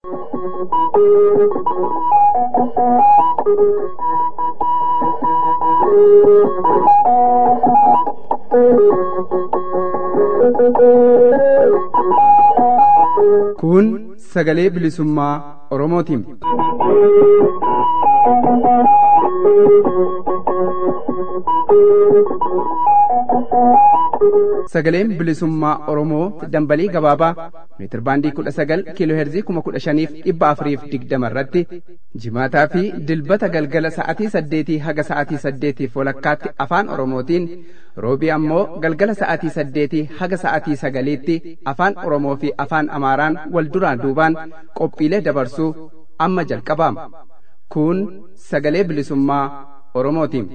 Kun sagalee bilisummaa Oromootiin. Sagaleen bilisummaa Oromoo dambalii gabaabaa meetir baandii kudha sagal kiiloo heerzii kuma kudha shaniif dhibba afuriif digdama irratti jimaataa fi dilbata galgala sa'atii saddeetii haga sa'atii saddeetiif walakkaatti afaan Oromootiin roobii ammoo galgala sa'atii saddeetii haga sa'atii sagaliitti afaan Oromoo fi afaan Amaaraan wal duraan duubaan qophiilee dabarsuu amma jalqabaama. Kun sagalee bilisummaa Oromootiin.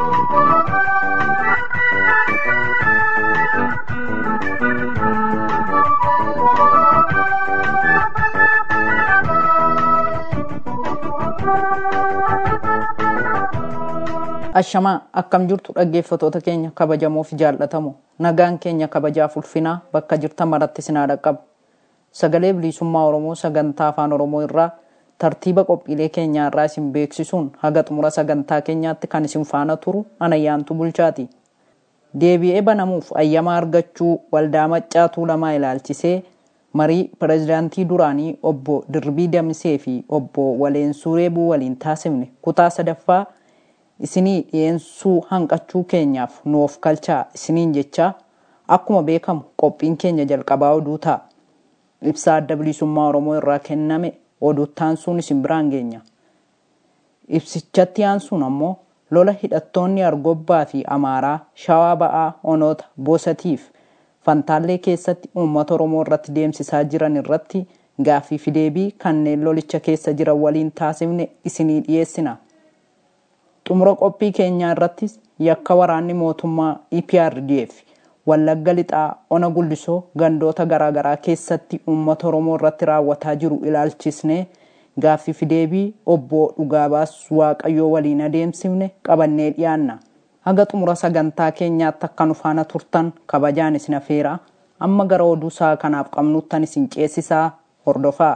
Ashamaa akkam jirtu dhaggeeffatoota keenya kabajamoo fi jaallatamoo nagaan keenya kabajaaf ulfinaa bakka jirtan maratti sinaa dhaqqabu. Sagalee bilisummaa Oromoo sagantaa afaan Oromoo irraa tartiiba qophiilee keenyaa irraa isin beeksisuun haga xumura sagantaa keenyaatti kan isin faana turu anayyaantu bulchaati. Deebi'ee banamuuf ayyamaa argachuu waldaa maccaa tuulamaa ilaalchisee marii pirezidaantii duraanii obbo Dirbii Damsee fi obbo Waleensuu Reebuu waliin taasifne kutaa sadaffaa isinii dhiyeessuu hanqachuu keenyaaf nuuf kalchaa isiniin jechaa akkuma beekamu qophiin keenya jalqabaa oduu ta'a. Ibsaa adda bilisummaa Oromoo irraa kenname oduutti aansuun isin biraan geenya. Ibsichatti aansuun ammoo lola hidhattoonni Argobbaa fi Amaaraa Shawaa Ba'aa Onoota Bosatiif Fantaallee keessatti uummata Oromoo irratti deemsisaa jiran irratti gaaffii fi deebii kanneen lolicha keessa jiran waliin taasifne isinii dhiyeessina. xumura qophii keenyaa irrattis yakka waraanni mootummaa EPRDF wallagga lixaa ona guldisoo gandoota garaagaraa keessatti uummata oromoo irratti raawwataa jiru ilaalchisnee gaaffii fi deebii obbo Dhugaabaas Waaqayyoo waliin adeemsifne qabannee dhiyaanna. Haga xumura sagantaa keenyaatti akka nu faana turtan kabajaan isin afeera amma gara oduu isaa kanaaf qabnuttan isin ceesisaa hordofaa.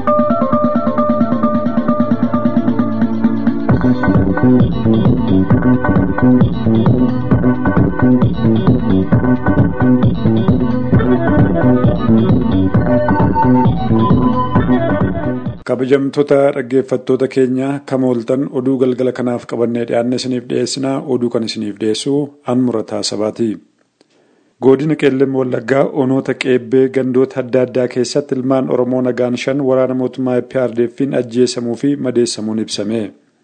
kabajamtoota dhaggeeffattoota keenya kama ooltan oduu galgala kanaaf qabannee dhiyaanne isiniif dhiyeessinaa oduu kan isiniif dhiyeessu an murataa sabaati. godina qeellem wallaggaa onoota qeebbee gandoota adda addaa keessatti ilmaan oromoo nagaan shan waraana mootummaa PRDF'n ajjeesamuu fi madeessamuun ibsame.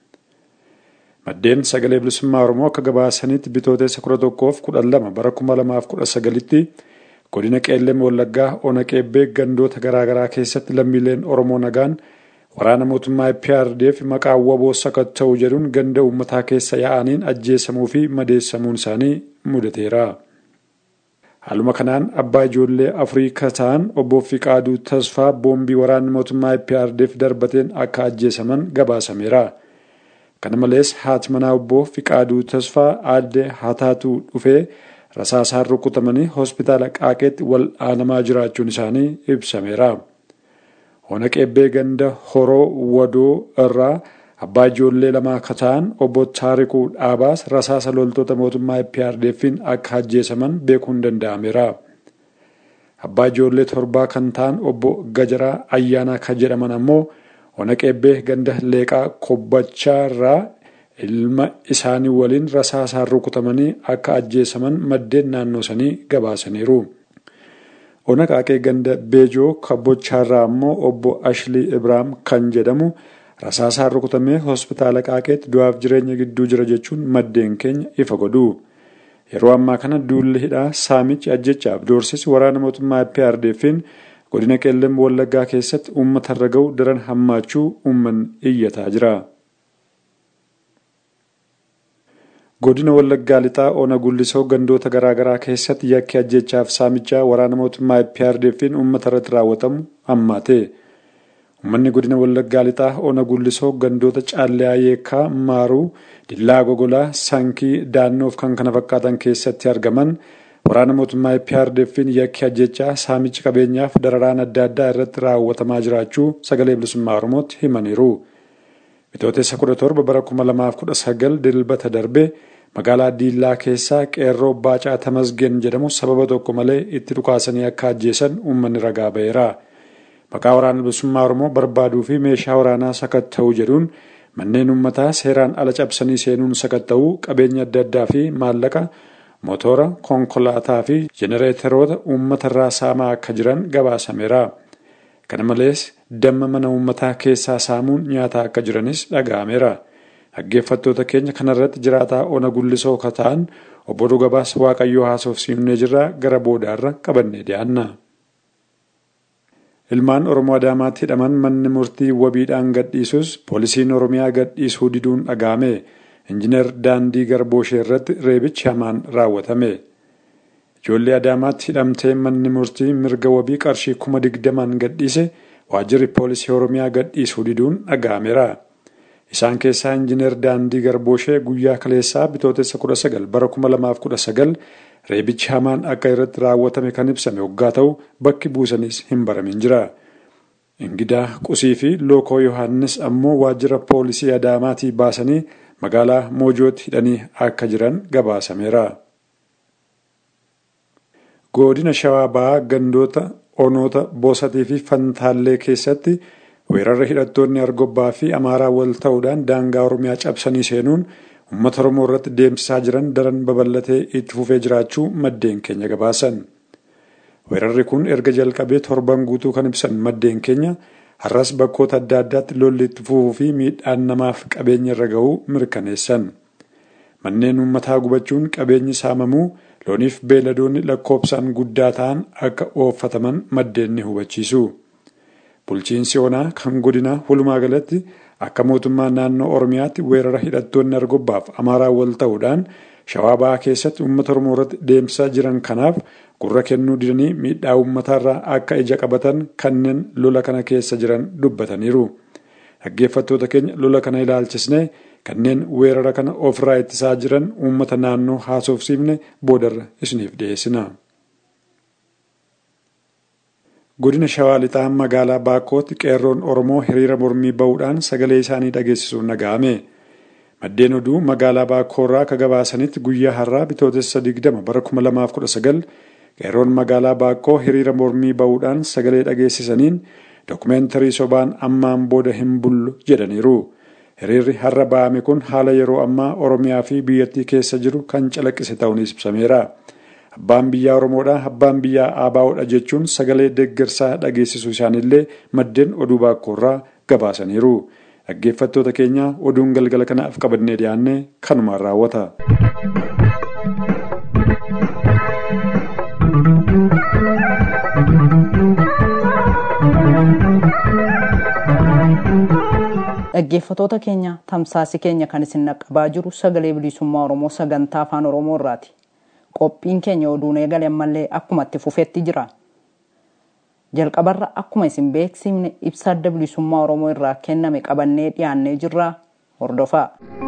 maddeen sagalee bilisummaa oromoo akka gabaasanitti bitootessa kudha tokkoof kudhan lama bara kuma lamaaf kudha sagalitti godina qeellem wallaggaa ona qeebbee gandoota garaagaraa keessatti lammiileen oromoo nagaan waraana mootummaa PRDF maqaa waboo sakatta'u jedhuun ganda uummataa keessa yaa'aniin ajjeesamuu fi madeessamuun isaanii mudateera. Haaluma kanaan abbaa ijoollee afurii ta'an obbo Fiqaaduu Tasfaa boombii waraanni mootummaa PRDF darbateen akka ajjeesaman gabaasameera. Kana malees haati manaa obbo Fiqaaduu Tasfaa aadde Hataatuu dhufee rasaasaan rukutamanii hospitaala Qaaqeetti wal aanamaa jiraachuun isaanii ibsameera. Ona qeebbee ganda horoo wadoo irraa abbaa ijoollee lamaa akka ta'an obbo Taarikuu Dhaabaas rasaasa loltoota mootummaa PRDF'n akka ajjeesaman beekuun danda'ameera. Abbaa ijoollee torbaa kan ta'an obbo Gajaraa Ayyaanaa kan jedhaman ammoo ona qeebbee ganda leeqaa kobbachaa irraa ilma isaanii waliin rasaasaan rukutamanii akka ajjeesaman maddeen naannoo sanii gabaasaniiru. Ona qaaqee ganda beejoo kabbochaarraa ammoo obbo Ashlii Ibraam kan jedhamu rasaasaan rukutamee hospitaala qaaqeetti du'aaf jireenya gidduu jira jechuun maddeen keenya ifa godhu. Yeroo ammaa kana duulli hidhaa saamichi ajjechaaf doorsisi waraana mootummaa PRDF'n godina qeellem wallaggaa keessatti uummata irra ga'u daran hammaachuu uummanni iyyataa jira. godina wallaggaa lixaa ona gullisoo gandoota garaagaraa keessatti yakki ajjechaaf saamichaa waraana mootummaa PRDF'n uummata irratti raawwatamu hammaate. Uummanni godina wallaggaa lixaa ona gullisoo gandoota caallee yeekaa maaruu dillaa gogolaa sankii daannoof kan kana fakkaatan keessatti argaman waraana mootummaa PRDF'n yakki ajjechaa saamichi qabeenyaaf dararaan adda addaa irratti raawwatamaa jiraachuu sagalee bilisummaa Oromootti himaniiru. Bitootessa 17 bara 2019 dilbata darbe magaalaa Diillaa keessaa qeerroo Baacaa Tamasgeen jedhamu sababa tokko malee itti dhukaasanii akka ajjeesan uummanni ragaa ba'eera. Maqaa waraana bilisummaa Oromoo barbaaduu fi meeshaa waraanaa sakatta'uu jedhuun manneen uummataa seeraan ala cabsanii seenuun sakatta'uu qabeenya adda addaa fi maallaqa mootora konkolaataa fi jenereeteroota uummatarraa saamaa akka jiran gabaasameera. Kana malees damma mana uummataa keessaa saamuun nyaataa akka jiranis dhaga'ameera. Dhaggeeffattoota keenya kanarratti jiraataa ona gullisoo ka ta'an obbo Dhugabaas Waaqayyoo haasofsiifnee jirraa gara boodaarra qabannee dhiyaanna. Ilmaan Oromoo Adaamaatti hidhaman manni murtii wabiidhaan gadhiisus poolisiin Oromiyaa gadhiisuu diduun dhaga'ame. Injiinar Daandii Garbooshee irratti reebichi hamaan raawwatame. Ijoollee Adaamaatti hidhamtee manni murtii mirga wabii qarshii kuma digdamaan gadhiise waajjirri poolisii Oromiyaa gadhiisuu diduun dhaga'ameera. Isaan keessaa Injiinar Daandii Garbooshee guyyaa kaleessaa bitootessa 19 bara 2019 reebichi hamaan akka irratti raawwatame kan ibsame waggaa ta'u bakki buusanis hin baramin jira. Ingidaa Qusii fi Lookoo Yohaannis ammoo waajjira poolisii Adaamaatii baasanii magaalaa Moojootti hidhanii akka jiran gabaasameera. Godina Shawaa Bahaa gandoota onoota Boosatii fi Fantaallee keessatti weerarra hidhattoonni Argobbaa fi Amaaraa wal ta'uudhaan daangaa Oromiyaa cabsanii seenuun uummata Oromoo irratti deemsisaa jiran daran babal'atee itti fufee jiraachuu maddeen keenya gabaasan. Weerarri kun erga jalqabee torban guutuu kan ibsan maddeen keenya har'as bakkoota adda addaatti lolli itti fufuu fi miidhaan namaaf qabeenya irra ga'uu mirkaneessan. Manneen uummataa gubachuun qabeenyi saamamuu looniif beeladoonni lakkoobsaan guddaa ta'an akka ooffataman maddeen ni hubachiisu. Bulchiinsi onaa kan godinaa walumaa galatti akka mootummaa naannoo Oromiyaatti weerara hidhattoonni argobbaaf amaaraa wal ta'uudhaan shawaa bahaa keessatti uummata Oromoo irratti deemsisaa jiran kanaaf gurra kennuu didanii miidhaa uummataarraa akka ija qabatan kanneen lola kana keessa jiran dubbataniiru. Dhaggeeffattoota keenya lola kana ilaalchisnee kanneen weerara kana ofirraa ittisaa jiran uummata naannoo haasofsiifne boodarra isiniif dhiyeessina. Godina Shawaa Lixaa magaalaa Baakkootti qeerroon Oromoo hiriira mormii ba'uudhaan sagalee isaanii dhageessisuun dhaga'ame. Maddeen oduu magaalaa Baakkoorraa akka gabaasanitti guyyaa har'aa bitootessa 20 bara 2019 qeerroon magaalaa Baakkoo hiriira mormii ba'uudhaan sagalee dhageessisaniin dookumeentarii sobaan ammaan booda hin bullu jedhaniiru. Hiriirri har'a ba'ame kun haala yeroo ammaa Oromiyaa fi biyyattii keessa jiru kan calaqqise ta'uunis ibsameera. Abbaan biyyaa Oromoodha, abbaan biyyaa Aabaa'oodha jechuun sagalee deeggarsaa dhageessisuu isaaniillee maddeen oduu baakkoorraa gabaasaniiru. Dhaggeeffattoota keenya oduun galgala kanaaf qabannee dhiyaanne kanumaan raawwata. Dhaggeeffatoota keenya tamsaasi keenya kan isin naqqabaa jiru sagalee bilisummaa Oromoo sagantaa afaan Oromoo irraati. Qophiin keenya oduun eegale ammallee akkuma itti fufetti jira. Jalqabarra akkuma isin beeksifne ibsa adda bilisummaa Oromoo irraa kenname qabannee dhiyaannee jirra hordofaa.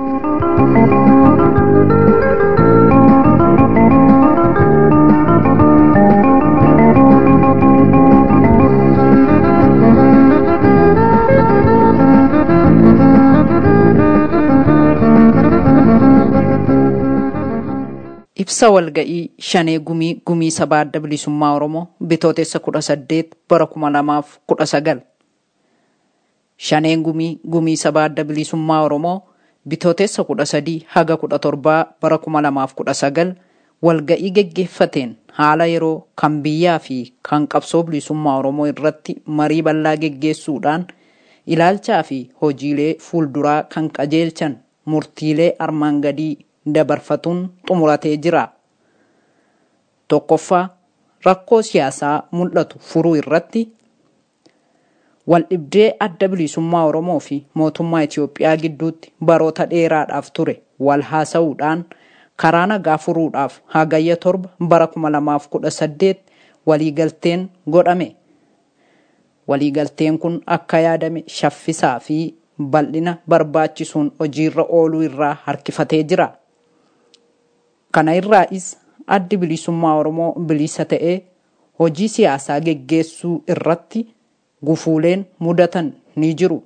Ibsa walga'ii shanee gumii gumii sabaa adda bilisummaa Oromoo bitootessa kudha saddeet bara kuma lamaaf kudha sagal. Shaneen gumii gumii sabaa adda bilisummaa Oromoo bitootessa kudha sadii haga kudha torbaa bara kuma lamaaf kudha sagal walga'ii geggeeffateen haala yeroo kan biyyaa fi kan qabsoo bilisummaa Oromoo irratti marii bal'aa geggeessuudhaan ilaalchaa fi hojiilee fuulduraa kan qajeelchan murtiilee armaan gadii dabarfatuun xumuratee jira. Tokkoffaa rakkoo siyaasaa mul'atu furuu irratti waldhibdee adda bilisummaa Oromoo fi mootummaa Itoophiyaa gidduutti baroota dheeraadhaaf ture wal haasa'uudhaan karaa nagaa furuudhaaf hagayya torba bara 2018 waliigalteen godhame. Waliigalteen kun akka yaadame shaffisaa fi bal'ina barbaachisuun hojiirra ooluu irraa harkifatee jira. Kana irraas addi bilisummaa Oromoo bilisa ta'ee hojii siyaasaa geggeessuu irratti gufuuleen mudatan ni jiru.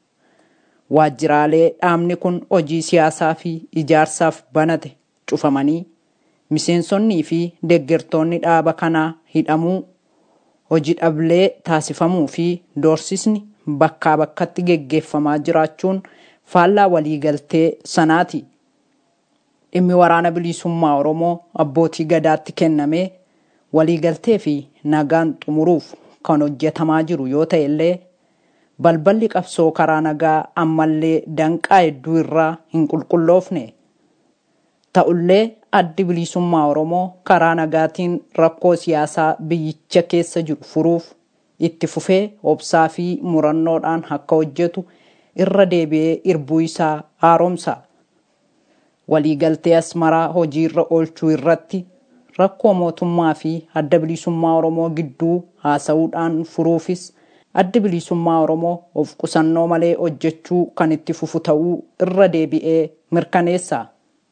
Waajjiraalee dhaabni kun hojii siyaasaa fi ijaarsaaf banate cufamanii miseensonnii fi deeggartoonni dhaaba kanaa hidhamuu hojii dhablee taasifamuu fi doorsisni bakkaa bakkatti geggeeffamaa jiraachuun faallaa waliigaltee sanaati. Dhimmi waraana bilisummaa Oromoo abbootii gadaatti kennamee waliigaltee fi nagaan xumuruuf kan hojjetamaa jiru yoo ta'e illee balballi qabsoo karaa nagaa ammallee danqaa hedduu irraa hin qulqulloofne. Ta'ullee addi bilisummaa Oromoo karaa nagaatiin rakkoo siyaasaa biyyicha keessa jiru furuuf itti fufee obsaa fi murannoodhaan akka hojjetu irra deebi'ee irbuu isaa haaromsa. Waliigaltee asmaraa hojiirra oolchuu irratti rakkoo mootummaa fi adda bilisummaa Oromoo gidduu haasa'uudhaan furuufis addi bilisummaa Oromoo of qusannoo malee hojjechuu kan itti fufu ta'uu irra deebi'ee mirkaneessa.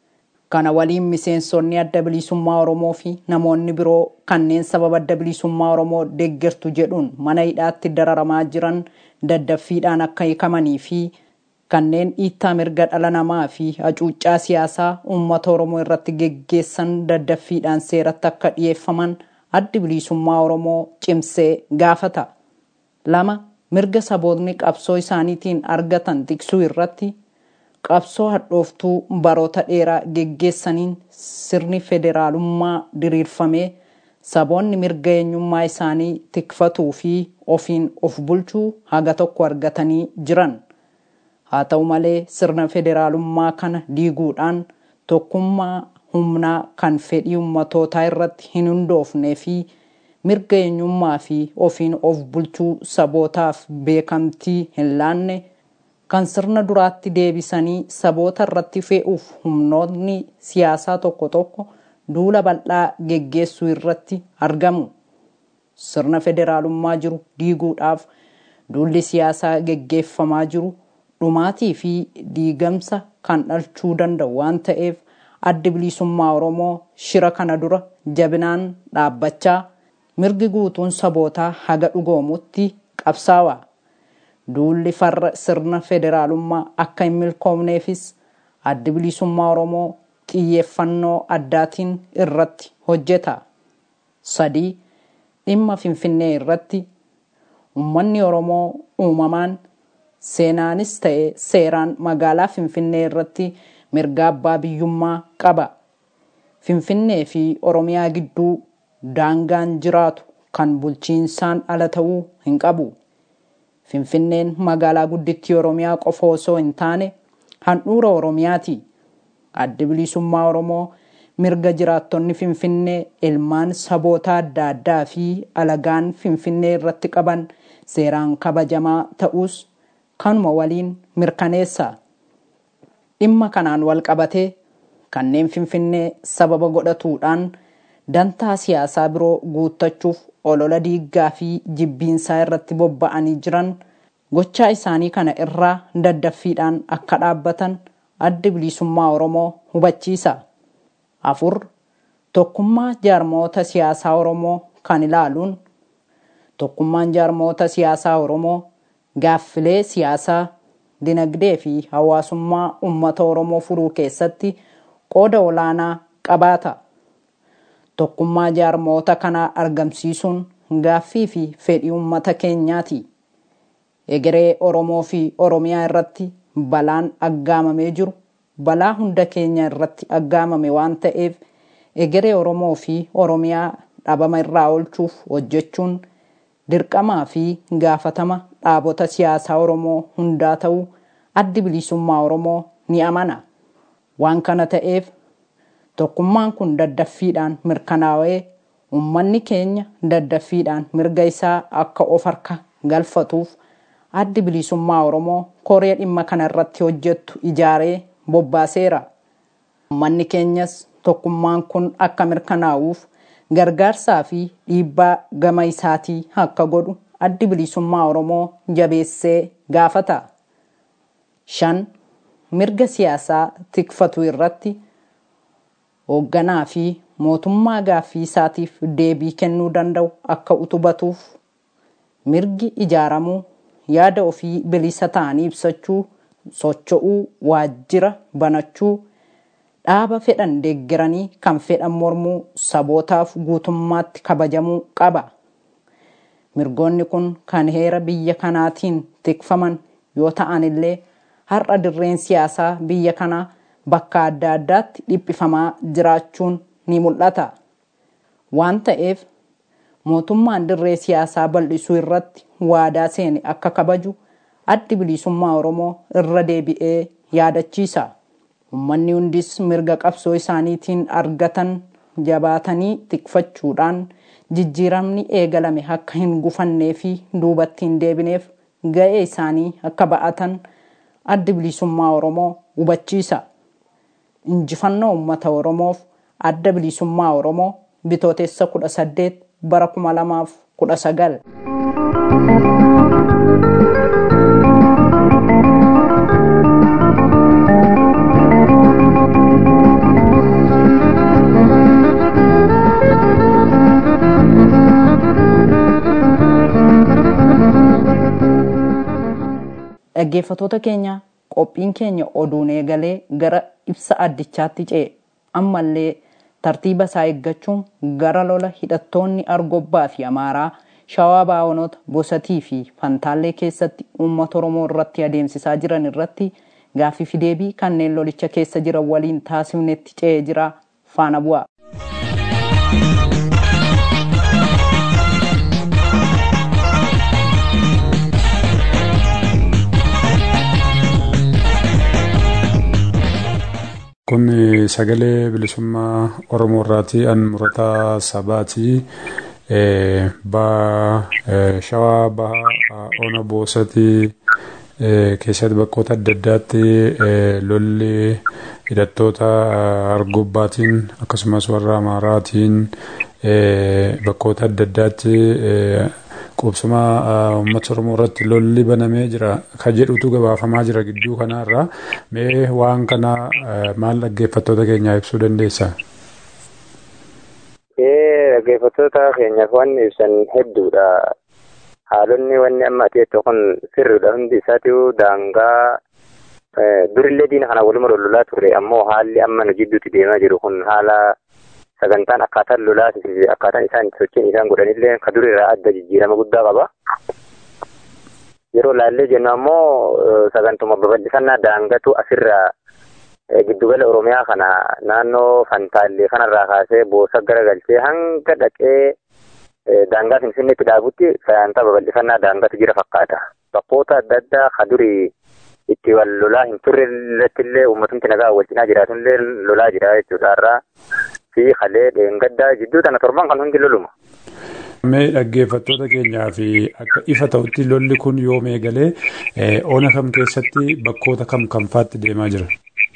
Kana waliin miseensonni adda bilisummaa Oromoo fi namoonni biroo kanneen sababa adda bilisummaa Oromoo deeggartu jedhuun mana hidhaatti dararamaa jiran daddaffiidhaan akka hiikamanii fi kanneen dhiittaa mirga dhala namaa fi hacuuccaa siyaasaa uummata Oromoo irratti geggeessan daddaffiidhaan seeratti akka dhiyeeffaman addi bilisummaa Oromoo cimsee gaafata. Lama mirga sabootni qabsoo isaaniitiin argatan tiksuu irratti qabsoo hadhooftuu baroota dheeraa geggeessaniin sirni federaalummaa diriirfamee saboonni mirga eenyummaa isaanii tikfatuu fi ofiin of bulchuu haga tokko argatanii jiran. Haa ta'u malee sirna federaalummaa kana diiguudhaan tokkummaa humnaa kan fedhii ummatootaa irratti hin hundoofnee fi mirga eenyummaa fi ofiin of bulchuu sabootaaf beekamtii hin laanne kan sirna duraatti deebisanii saboota irratti fe'uuf humnoonni siyaasaa tokko tokko duula bal'aa geggeessuu irratti argamu. Sirna federaalummaa jiru diiguudhaaf duulli siyaasaa geggeeffamaa jiru dhumaatii fi diigamsa kan dhalchuu danda'u waan ta'eef addi bilisummaa Oromoo shira kana dura jabinaan dhaabbachaa mirgi guutuun sabootaa haga dhugoomutti qabsaawa. Duulli farra sirna federaalummaa akka hin milkoomneefis addi bilisummaa Oromoo xiyyeeffannoo addaatiin irratti hojjeta. Sadii dhimma Finfinnee irratti uummanni Oromoo uumamaan seenaanis ta'e seeraan magaalaa Finfinnee irratti mirga abbaa biyyummaa qaba. Finfinnee fi Oromiyaa gidduu daangaan jiraatu kan bulchiinsaan ala ta'uu hin qabu. Finfinneen magaalaa guddittii Oromiyaa qofa osoo hin taane handhuura Oromiyaati. Addi bilisummaa Oromoo mirga jiraattonni Finfinnee ilmaan saboota adda addaa fi alagaan Finfinnee irratti qaban seeraan kabajamaa ta'us kanuma waliin mirkaneessa. Dhimma kanaan wal qabatee kanneen Finfinnee sababa godhatuudhaan dantaa siyaasaa biroo guuttachuuf olola diiggaa fi jibbiinsaa irratti bobba'anii jiran gochaa isaanii kana irraa daddaffiidhaan akka dhaabbatan addi bilisummaa Oromoo hubachiisa. Afur tokkummaa jaarmoota siyaasaa Oromoo kan ilaaluun tokkummaan jaarmoota siyaasaa Oromoo gaaffilee siyaasaa dinagdee fi hawaasummaa uummata Oromoo furuu keessatti qooda olaanaa qabaata. Tokkummaa jaarmoota kanaa argamsiisuun gaaffii fi fedhii uummata keenyaati. Egeree Oromoo fi Oromiyaa irratti balaan aggaamamee jiru balaa hunda keenya irratti aggaamame waan ta'eef egeree Oromoo fi Oromiyaa dhabama irraa oolchuuf hojjechuun dirqamaa fi gaafatama dhaabota siyaasaa Oromoo hundaa ta'uu addi bilisummaa Oromoo ni amana. Waan kana ta'eef tokkummaan kun daddaffiidhaan mirkanaa'ee uummanni keenya daddaffiidhaan mirga isaa akka of harka galfatuuf addi bilisummaa Oromoo koree dhimma kana irratti hojjettu ijaaree bobbaaseera. Uummanni keenyas tokkummaan kun akka mirkanaa'uuf gargaarsaa fi dhiibbaa gama isaatii akka godhu addi bilisummaa Oromoo jabeessee gaafata. Shan mirga siyaasaa tikfatu irratti hoogganaa fi mootummaa gaaffii isaatiif deebii kennuu danda'u akka utubatuuf mirgi ijaaramuu yaada ofii bilisa ta'anii ibsachuu socho'uu waajjira banachuu dhaaba fedhan deeggaranii kan fedhan mormuu sabootaaf guutummaatti kabajamuu qaba. Mirgoonni kun kan heera biyya kanaatiin tikfaman yoo ta'an illee har'a dirreen siyaasaa biyya kanaa bakka adda addaatti dhiphifamaa jiraachuun ni mul'ata. Waan ta'eef mootummaan dirree siyaasaa bal'isuu irratti waadaa seene akka kabaju addi bilisummaa Oromoo irra deebi'ee yaadachiisa. Uummanni hundis mirga qabsoo isaaniitiin argatan jabaatanii tikfachuudhaan jijjiiramni eegalame akka hin gufannee fi duubatti hin deebineef ga'ee isaanii akka ba'atan addi bilisummaa Oromoo hubachiisa. Injifannoo uummata Oromoof adda bilisummaa Oromoo bitootessa kudha saddeet bara kuma lamaaf kudha sagal. Dhaggeeffatoota keenya qophiin keenya oduun eegalee gara ibsa addichaatti ce'e ammallee tartiiba isaa eeggachuun gara lola hidhattoonni argobbaa fi amaaraa shawaa baawonota bosatii fi fantaallee keessatti uummata oromoo irratti adeemsisaa jiran irratti gaaffii fi deebii kanneen lolicha keessa jiran waliin taasifnetti ce'ee jira faana bu'a. Kun sagalee bilisummaa Oromoo irraati. An murataa sabaati. Shawaa bahaa ona boosati keessatti bakkoota adda addaatti lolli hidhattoota argobbaatiin akkasumas warra amaaraatiin bakkoota adda addaatti qubsuma uummata oromoo irratti lolli banamee jira ka jedhutu gabaafamaa jira gidduu kanaarra mee waan kana maal dhaggeeffattoota keenyaa ibsuu dandeessa? dhaggeeffattoota keenyaaf wanni ibsan hedduudha. Haalonni wanni amma ati kun sirriidha hundi isaatu daangaa durillee diina kana waluma lolaa ture ammoo haalli amma nu jidduutti deemaa jiru kun haala sagantaan akkaataan lolaa fi akkaataan isaan sochiin isaan godhanillee ka durirraa adda jijjiirama guddaa qaba. Yeroo laallee jennu ammoo sagantuma babal'ifannaa daangatu asirraa giddugala Oromiyaa kana naannoo Fantaallee kanarraa kaasee boosa garagalchee hanga dhaqee daangaa Finfinneetti dhaabutti sagantaa babal'ifannaa daangatu jira fakkaata. Bakkoota adda addaa ka durii itti wal lolaa hin turre irratti illee uummatumti nagaa wal cinaa jiraatullee lolaa jira jechuudha irraa fi halee dheengaddaa jidduu tana torban kan hundi loluma. Mee dhaggeeffattoota keenyaa fi akka ifa ta'utti lolli kun yoom eegalee ona kam keessatti bakkoota kam kamfaatti deemaa jira?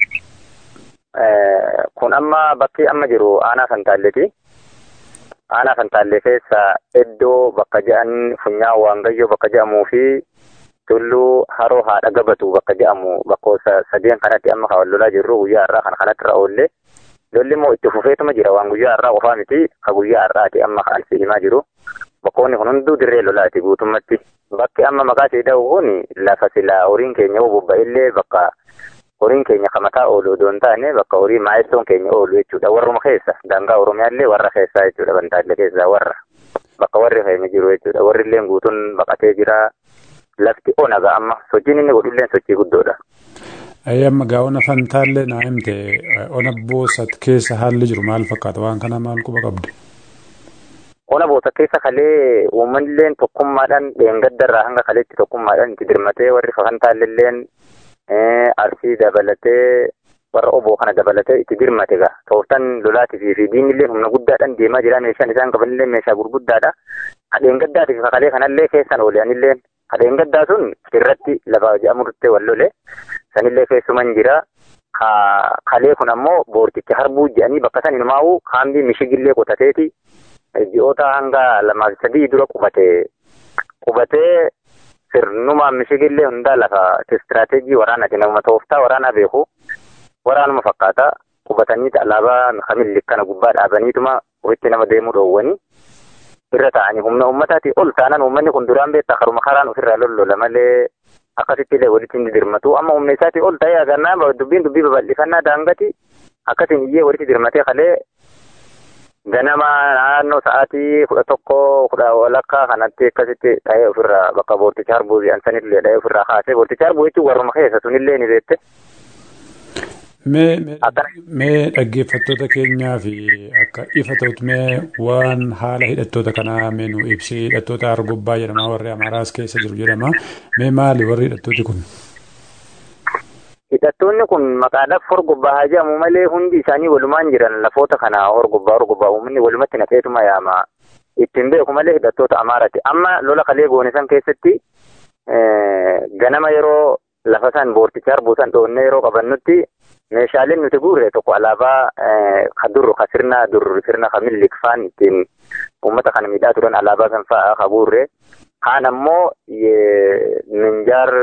Kun amma bakki amma jiru aanaa Fantaalleeti. Aanaa Fantaallee keessa iddoo bakka jedhan funyaan Waangayyoo bakka jedhamuu fi tulluu haroo haadha gabatu bakka jedhamu bakkoota sadeen kanatti amma kan lolaa jirru guyyaa har'aa kan kanatti irra oollee lolli immoo itti fufeetuma jira waan guyyaa har'aa qofaa miti ka guyyaa har'aati amma kan si himaa jiru bakkoonni kun hunduu dirree lolaati guutummatti bakki amma maqaa ishee dha'u kun lafa silaa horiin keenya bobba'illee bakka horiin keenya kamataa oolu odoo hin taane bakka horii maayiltoon keenya oolu jechuudha warruma keessa daangaa oromiyaallee warra keessaa jechuudha bantaallee keessaa warra bakka warri keenya jiru jechuudha warri illee guutuun baqatee jira lafti onaga amma sochiin inni godhulleen sochii guddoodha. Amma gaa ona fantaallee naa himte ona boosat keessa haalli jiru maal fakkaata waan kana maal quba qabdu? Ona boosat keessa kalee uummanilleen tokkummaadhaan dheengaddarraa hanga kaleetti tokkummaadhaan itti dirmatee warri fantaalleelleen arsii dabalatee warra oboo kana dabalatee itti dirmate gaa tooftan lolaatii fi diinillee humna guddaadhaan deemaa jira meeshaan isaan qabanillee meeshaa gurguddaadha. Kadheen gaddaatiif kakalee kanallee keessan oolanillee kadheen gaddaa sun irratti lafa jedhamurtee wal lole sanillee keessuman jira. Kalee kun ammoo boorticha harbuu jedhanii bakka san himaa'u kaambii mishigillee qotateeti ji'oota hanga lamaa sadii dura qubate qubatee sirnumaan mishigillee hundaa lafa istiraateejii waraanaati nama tooftaa waraanaa beeku waraanuma fakkaata qubatanii alaabaa kamilli kana gubbaa dhaabaniituma walitti nama deemuu dhoowwanii irra ta'anii humna uummataati ol taanan uummanni kun duraan beektaa karuma karaan ofirraa lollola malee akkasitti illee walitti hin dirmatu amma humna isaati ol ta'ee agarnaa dubbiin dubbii babal'ifannaa daangati akkasiin iyyee walitti dirmatee kalee ganama naannoo sa'aatii kudha tokko kudha walakkaa kanatti akkasitti dhahee ofirraa bakka boorticha harbuu bi'ansanillee dhahee ofirraa kaasee boorticha harbuu jechuun warruma keessa sunillee ni beekte. Mee dhaggeeffattoota keenyaa fi akka ifa ta'utti mee waan haala hidhattoota kanaa mee nu ibsi hidhattoota argobbaa jedhama warri Amaaraas keessa jiru jedhama mee maali warri hidhattooti kun? Hidhattoonni kun maqaadhaaf horgobbaa haa jedhamu malee hundi isaanii walumaan jiran lafoota kana horgobbaa horgobbaa uummanni walumatti naqeetuma yaama. Ittiin beeku malee hidhattoota Amaaraati. Amma lola kalee goone san keessatti ganama yeroo lafa san boorticha harbuu san dhoonnee yeroo qabannutti meeshaaleen nuti guurre tokko alaabaa ka dur ka sirna dur sirna ka millikfaan ittiin uummata kana miidhaa turan alaabaa san fa'aa ka guurre kaan ammoo minjaar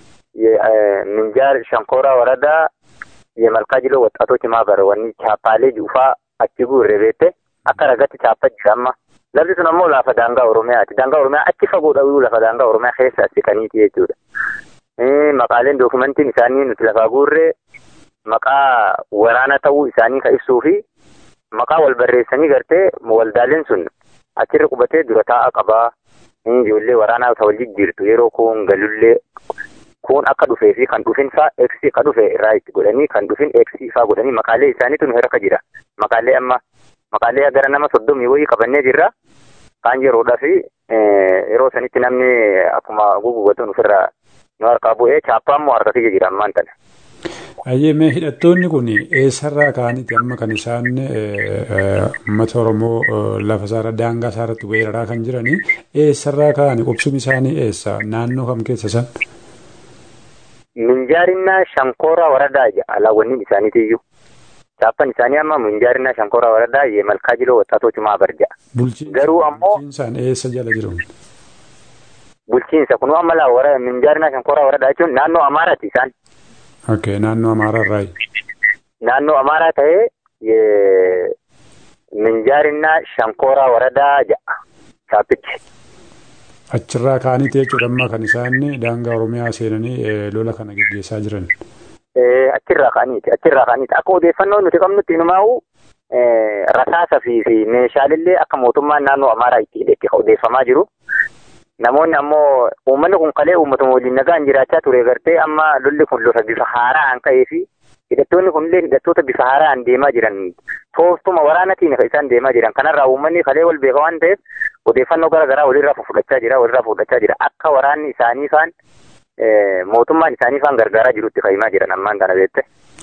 minjaar shankooraa waradaa የመልካ ጅሎ ወጣቶች ማህበር ወኒ ቻፓሌ ጁፋ አቺ ጉሬ ቤቴ አካ ረገት ቻፓ ጅሻማ ለብዚ sun ammoo lafa daangaa oromiyaati daangaa oromiyaa achi fagoodha wiyu lafa daangaa oromiyaa keessa asi kaniiti jechuudha maqaaleen dookumentiin isaanii nuti lafaa guurree maqaa waraana ta'uu isaanii ka ibsuu fi maqaa wal barreessanii gartee waldaaleen sun achirra qubatee dura taa'aa qabaa ijoollee waraanaa ta'u wal jijjiirtu yeroo kun galullee kun akka dhufee fi kan dhufin faa eeksii ka dhufe irraa itti godhanii kan dhufin eeksii faa godhanii maqaalee isaaniitu nu harka jira maqaalee amma maqaalee gara nama soddomii wayii qabannee jirra kaan yeroodhaa fi yeroo sanitti namni akkuma gugubatuun ofirraa nu harkaa bu'ee chaappaa immoo harka kiyya jira ammaan tana. Ayyee hidhattoonni kun eessarraa ka'aniiti amma kan isaan uummata Oromoo lafa isaarra daangaa isaarratti weeraraa kan jiranii eessarraa ka'ani qubsumi isaanii eessa naannoo kam keessa isaan? Minjaarinaa Shankooraa Waradaa alaawwanni isaaniitiyyuu. Chaappaan isaanii amma minjaarinaa Shankooraa Waradaa የመልካ ጅሎ ወጣቶች ማህበር ጃ garuu ammoo bulchiinsaan eessa jala jiru? bulchiinsa kunuu amma laa wara minjaarinaa Shankooraa Waradaa jechuun naannoo Amaaraati isaan. Okay, naannoo Amaaraa irraayi. naannoo Amaaraa ta'ee minjaarinaa Shankooraa Waradaa ja'a chaappichi. Achirraa ka'aniiti jechuudha amma kan isaan daangaa Oromiyaa seenanii lola kana gaggeessaa jiran. Achirraa ka'aniiti achirraa ka'aniiti akka odeeffannoo nuti qabnutti inumaa'u rasaasa fi meeshaalee akka mootummaan naannoo Amaaraa itti hidhetti odeeffamaa jiru. Namoonni ammoo uummanni kun kalee uummatuma waliin nagaan jiraachaa ture gartee amma lolli kun lola bifa haaraan ka'ee fi hidhattoonni kunillee hidhattoota bifa haaraan deemaa jiran tooftuma waraanatiin kan isaan deemaa jiran kanarraa uummanni kalee wal beeka waan ta'eef odeeffannoo gara garaa walirraa fudhachaa jira walirraa fudhachaa jira akka waraanni isaanii faan mootummaan isaanii faan gargaaraa jirutti fa'imaa jiran ammaan kana beekte.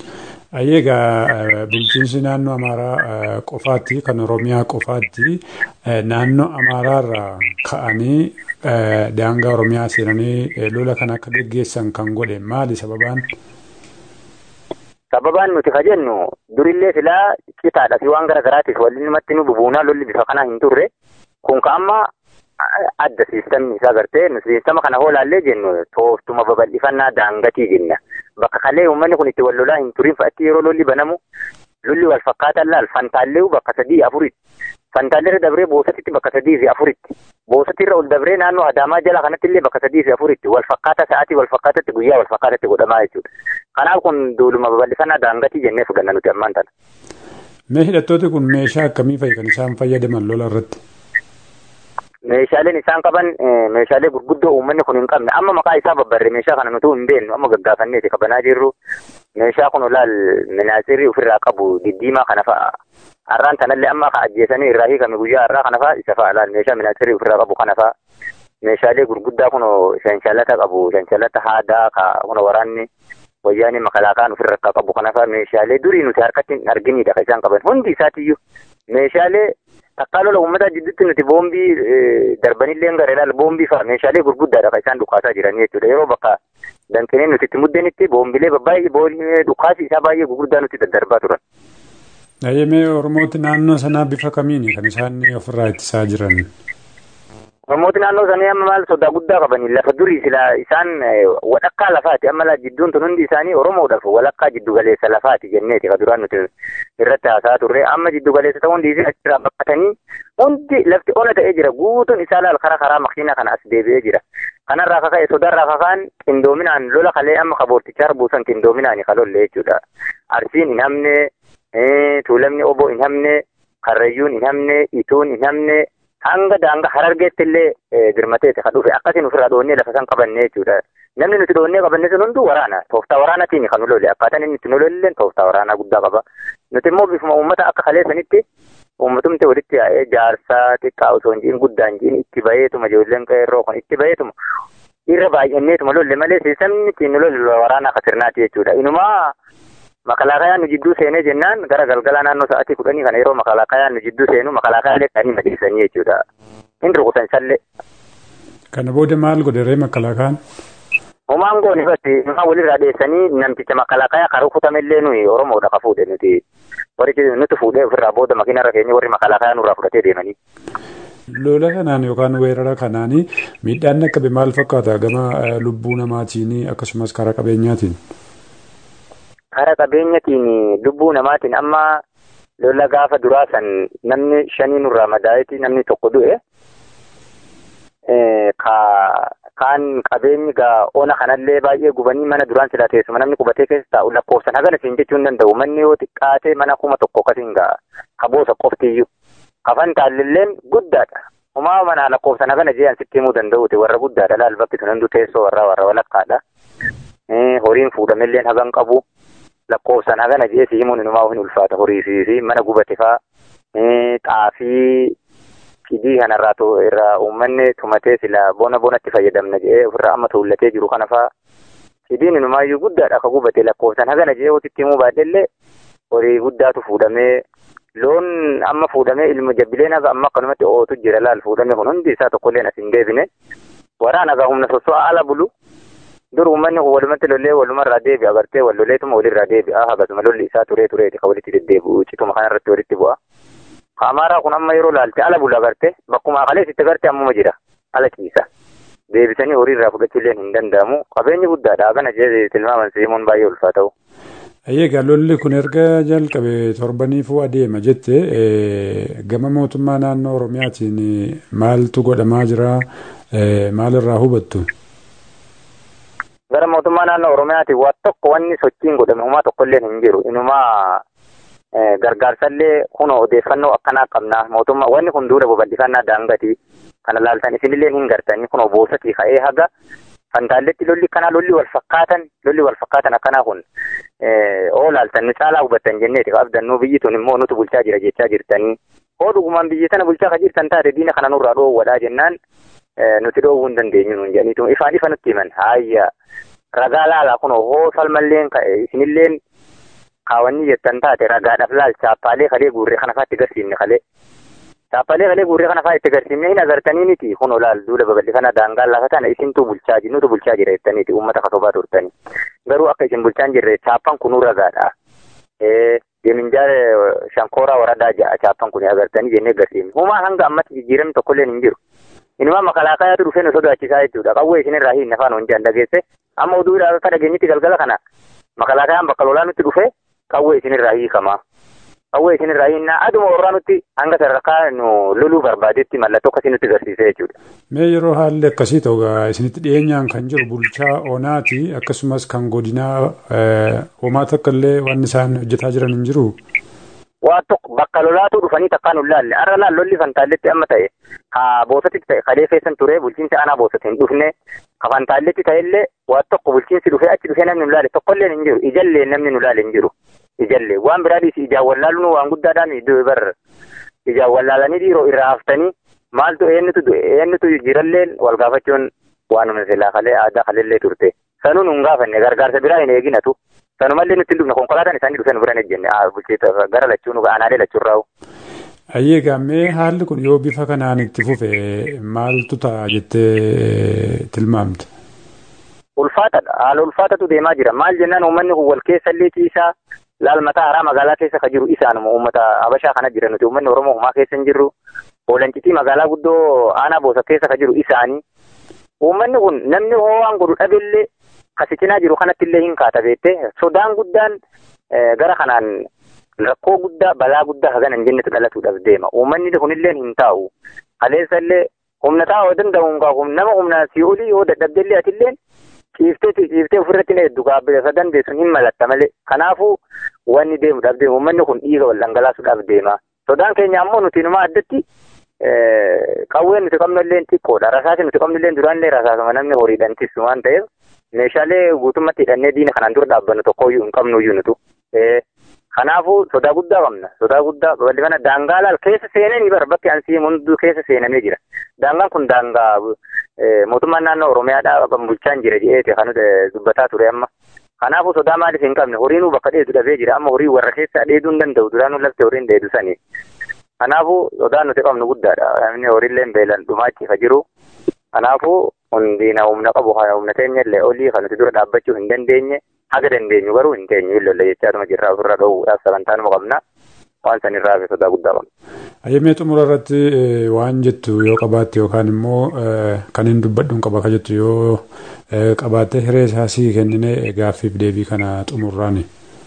Ayyeegaa bulchiinsi naannoo Amaaraa qofaatti kan Oromiyaa qofaatti naannoo Amaaraarraa ka'anii daangaa Oromiyaa seenanii lola kan akka gaggeessan kan godhe maali sababaan? Sababaan nuti ka jennu durillee filaa citaadha fi waan garaagaraatiif walumatti nu bubuunaa lolli bifa kana hin turre kun ka amma adda siistamni isaa gartee nu siistama kana hoolaallee jennu tooftuma babal'ifannaa daangatii jenna. Bakka kalee uummanni kun itti wal lolaa hin turin fa'atti yeroo lolli banamu lolli wal fakkaataan laal fantaallee bakka sadii afuritti. Fantaallee dabree boosatitti bakka sadii fi afuritti. Boosatirra ol dabree naannoo Adaamaa jala kanatti illee bakka sadii fi afuritti wal fakkaata sa'aatii wal fakkaatatti guyyaa wal fakkaatatti godhamaa jechuudha. Kanaaf kun duuluma babal'ifannaa daangatii jennee fudhanna nuti ammaan tana. Mee hidhattooti kun meeshaa akkamii fa'i kan isaan fayyadaman lola irratti? Meeshaaleen isaan qaban meeshaalee gurguddoo uummanni kun hin qabne amma maqaa isaa babbarre meeshaa kana nuti hin beeknu amma gaggaafanneeti qabanaa jirru meeshaa kun olaal minaasirii ofirraa qabu diddiimaa kana fa'a har'aan tanallee amma ka ajjeesanii irraa hiikame guyyaa har'aa kana fa'a isa fa'a laal meeshaa minaasirii ofirraa qabu kana fa'a meeshaalee gurguddaa kun shanshalata qabu shanshalata haadaa ka kun waraanni wayyaanii makalaakaan ofirraa qabu kana fa'a meeshaalee durii nuti harkatti hin arginidha kan isaan qaban hundi isaatiyyuu meeshaalee takkaa lola uummataa jidduutti nuti boombii darbanillee gara ilaal boombii fa'a meeshaalee gurguddaadha kan isaan dhukaasaa jiran jechuudha yeroo bakka danqinee nuti itti muddenitti boombilee baay'ee dhukaasi isaa baay'ee gurguddaa nuti daddarbaa turan. Mee Oromooti naannoo sanaa bifa kamiini kan isaan ofirraa ittisaa jiran? Namooti naannoo sanii amma maal sodaa guddaa qabanii lafa durii sila isaan walakkaa lafaati amma la jidduun tun hundi isaanii Oromoodhaaf walakkaa jiddu galeessa lafaati jenneeti ka duraan nuti irratti haasaa turre amma jiddu galeessa ta'uu hundi achirraa baqatanii hundi lafti ona ta'ee jira guutuun isaa laal karaa karaa makiina kana as deebi'ee jira. Kanarraa kaka'e sodaarraa kakaan qindoominaan lola kalee amma kaboortichaa buusan qindoominaan ka lolle jechuudha. Arsiin hin hamne tuulamni oboo hin hamne karrayyuun hin hamne ituun hin hamne hanga daanga harargeetti illee dirmateeti ka dhufe akkasiin ofirraa dhoonnee lafa san qabanne jechuudha. Namni nuti dhoonnee qabanne sun hunduu waraana tooftaa waraanaatiin kan lole akkaataan inni itti nu lolle tooftaa waraanaa guddaa qaba. Nuti immoo bifuma uummata akka kaleessanitti uummatumti walitti yaa'ee jaarsaa xiqqaa osoo hin jiin guddaa hin jiin itti baheetuma ijoolleen qeerroo kun itti baheetuma irra baay'anneetuma lolle malee seesamni ittiin nu lolle waraanaa ka sirnaati jechuudha. Inumaa makalaakayaan nu jidduu seenee jennaan gara galgala naannoo sa'aatii kudhanii kana yeroo makalaakayaan nu jidduu seenu makalaakaalee dhanii madeessanii jechuudha. Hin rukutan sallee. Kana booda maal godhe makalaakaan? Homaan goone batti nama walirraa dheessanii namticha makalaakayaa kan rukutamellee nuyi Oromoodha ka fuudhe nuti warri nuti fuudhee ofirraa booda makiinarra keenya warri makalaakayaa nurraa fudhatee deemanii. Lola kanaan yookaan weerara kanaan miidhaan akka maal fakkaata gama lubbuu namaatiin akkasumas karaa qabeenyaatiin? Karaa qabeenyaatiin lubbuu namaatiin amma lola gaafa duraa san namni shanii nurraa madaa'eeti namni tokko du'e. Kaan qabeenyi gaa ona kanallee baay'ee gubanii mana duraan silaa teessuma namni qubatee keessa taa'u lakkoofsan hagana siin jechuu hin danda'u manni yoo xiqqaatee mana kuma tokko akkasiin gaa kaboosa qoftiyyuu. Kafan taallilleen guddaadha. Homaa mana lakkoofsan hagana jee sitti himuu danda'uuti warra guddaadha laal bakki sun hunduu teessoo warraa warra walakkaadha. Horiin fuudhamelleen hagan qabu. lakkoofsan hagana jee si himuun inumaa hin ulfaata horii fi mana gubate faa xaafii fidii kanarraa irraa uummanni tumatee sila bona bonatti fayyadamna jee ofirraa amma tuullatee jiru kana faa fidiin inumaayyuu guddaadha ka gubate lakkoofsan hagana jee hotitti himuu baadhellee horii guddaatu fuudhamee loon amma fuudhamee ilma jabbileen haga amma akkanumatti ootu jira laal fuudhame kun hundi isaa tokkolleen as hin deebine waraan haga humna sosso'aa ala bulu dur uummanni kun walumatti lollee walumarraa deebi'a agartee wal loleetuma walirraa deebi'a hagasuma lolli isaa turee tureeti ka walitti deddeebi'u cituma kanarratti walitti bu'a. Amaaraa kun amma yeroo laalte ala bula agarte bakkuma akalees itti agarte ammuma jira ala ciisa. Deebisanii horiirraa fudhachuulleen hin danda'amu qabeenyi guddaadha hagana jee tilmaaman seemuun baay'ee ulfaata'u. Egaa lolli kun erga jalqabe torbaniifuu adeema jette gama mootummaa naannoo Oromiyaatiin maaltu godhamaa jira maalirraa hubattu? gara mootummaa naannoo Oromiyaatiin waan tokko wanni sochiin godhame homaa tokkollee hin jiru. Inumaa gargaarsallee kun odeeffannoo akkanaa qabna. Mootummaa wanni kun duula babal'ifannaa daangati. Kana laaltan isinillee hin gartanii kun boosatii ka'ee haga fantaalletti lolli kanaa lolli wal fakkaatan lolli wal fakkaatan akkanaa kun oo laaltan nu caalaa hubattan jenneeti qabdannuu biyyi tun immoo nutu bulchaa jira jechaa jirtanii. Hoo dhugumaan biyyi tana bulchaa ka jirtan taate diina kana nurraa dhoowwadhaa jennaan nuti dhoowwuu hin dandeenyu nuun jedhaniitu ifaan ifa nutti himan haayya ragaa laalaa kun hoo salmalleen ka'e isinilleen kaawwanni jettan taate ragaadhaaf laal chaappaalee kalee guurree kana fa'aa itti garsiifne kalee chaappaalee kalee guurree kana fa'aa itti garsiifne hin agartanii miti kun olaal duula babal'ifana daangaa lafa tana isintu bulchaa jiru nutu bulchaa jira jettaniiti uummata kasobaa turtanii garuu akka isin bulchaa hin jirre chaappaan kunuu ragaadha. Deeminjaar shankooraa waradaa ja'a chaappaan kun agartanii jennee garsiifne humaa hanga ammatti jijjiiramni tokkolleen hin jiru. Inuma makalaakayaatu dhufee nu sodaachisaa jechuudha. Qawwee isinirraa hin nafaan hojjaan dhageesse. Amma oduudhaa akka dhageenyitti galgala kana makalaakayaan bakka lolaa nutti dhufee qawwee isinirraa hiikama. Qawwee isinirraa hiinnaa aduma warraa nutti hanga sadarkaa nu loluu barbaadetti mallattoo akkasii nutti agarsiisee jechuudha. Mee yeroo haalli akkasii ta'u isinitti dhiyeenyaan kan jiru bulchaa oonaati akkasumas kan godinaa homaa takka illee waan isaan hojjetaa jiran hin jiru. waa tokko bakka lolaatu dhufanii takkaan hin laalle arra laal lolli fantaalletti amma ta'e ka boosatitti ta'e kalee keessan ture bulchiinsi aanaa boosatti hin dhufne ka fantaalletti ta'e illee waa tokko bulchiinsi dhufee achi dhufee namni nu laale tokkollee hin jiru ijallee namni nu laale hin jiru ijallee waan biraa dhiisi ijaan wallaaluun waan guddaadhaan iddoo bar ijaan wallaalanii dhiiroo irraa haftanii maaltu eenyutu eenyutu jiralleen wal gaafachuun waanuma silaa kalee aadaa kaleellee turte sanuun hin gaafanne gargaarsa biraa hin eeginatu sanumallee nutti hin dhufne konkolaataan isaanii dhufee nu bira hin ejjenne bulchiinsa gara lachuun aanaalee lachuun raa'u. Ayyee gaammee haalli kun yoo bifa kanaan itti fufe maaltu ta'a jettee tilmaamte? Ulfaatadha. Haala ulfaatatu deemaa jira. Maal jennaan uummanni kun wal keessa illee ciisaa laal mataa haaraa magaalaa keessa ka jiru isaanuma uummata Habashaa kana jira nuti uummanni Oromoo homaa keessa hin jirru. Hoolancitii magaalaa guddoo aanaa boosa keessa ka jiru isaanii. Uummanni kun namni ho'aan godhu dhabeellee kasicinaa jiru kanatti illee hin kaata beektee sodaan guddaan gara kanaan rakkoo guddaa balaa guddaa hagana hin jennetu dhalatuudhaaf deema. Uummanni kunillee hin taa'u. Kaleessa illee humna taa'uu danda'u nama humna si olii yoo dadhabdellee atillee ciiftee ciiftee ofirratti na hedduu gaabbisa dandeessuun hin malatta malee. Kanaafuu wanni deemuudhaaf deema. Uummanni kun dhiiga wal dhangalaasuudhaaf deema. Sodaan keenya ammoo nuti numa addatti qawween nuti qabnu illee xiqqoodha. Rasaasi nuti qabnu illee duraan illee rasaasuma namni horiidhaan tisu waan ta'eef meeshaalee guutummaatti hidhannee diina kanaan dura dhaabbannu tokkoyyuu hin qabnuyyuu nutu. Kanaafuu sodaa guddaa qabna. Sodaa guddaa babal'ifana daangaa laal keessa seenanii bara bakki ansii hunduu keessa seenamee jira. Daangaan kun daangaa mootummaan naannoo Oromiyaadhaa bulchaan jira jedheeti kan dubbataa ture amma. Kanaafuu sodaa maaliif hin qabne horiinuu bakka dheedu dhabee jira amma horii warra keessa dheeduu hin danda'u duraanuu lafte horiin dheedu sanii. Kanaafuu sodaan nuti qabnu guddaadha. Namni horiillee beelan dhumaachiisa jiru. Kanaafuu hundiina humna qabu humna teenya illee olii kan nuti dura dhaabbachuu hin dandeenye haga dandeenyu garuu hin teenyu illee jechaatuma jirra ofirra gahuudhaaf sagantaanuma qabna. Waan sanirraa fi sodaa guddaa qabna. Ayyamee xumura irratti waan jettu yoo qabaatte yookaan immoo kan hin dubbadhu qaba ka jettu yoo qabaatte hiree isaa sii kennine gaaffiif deebii kana xumurraani.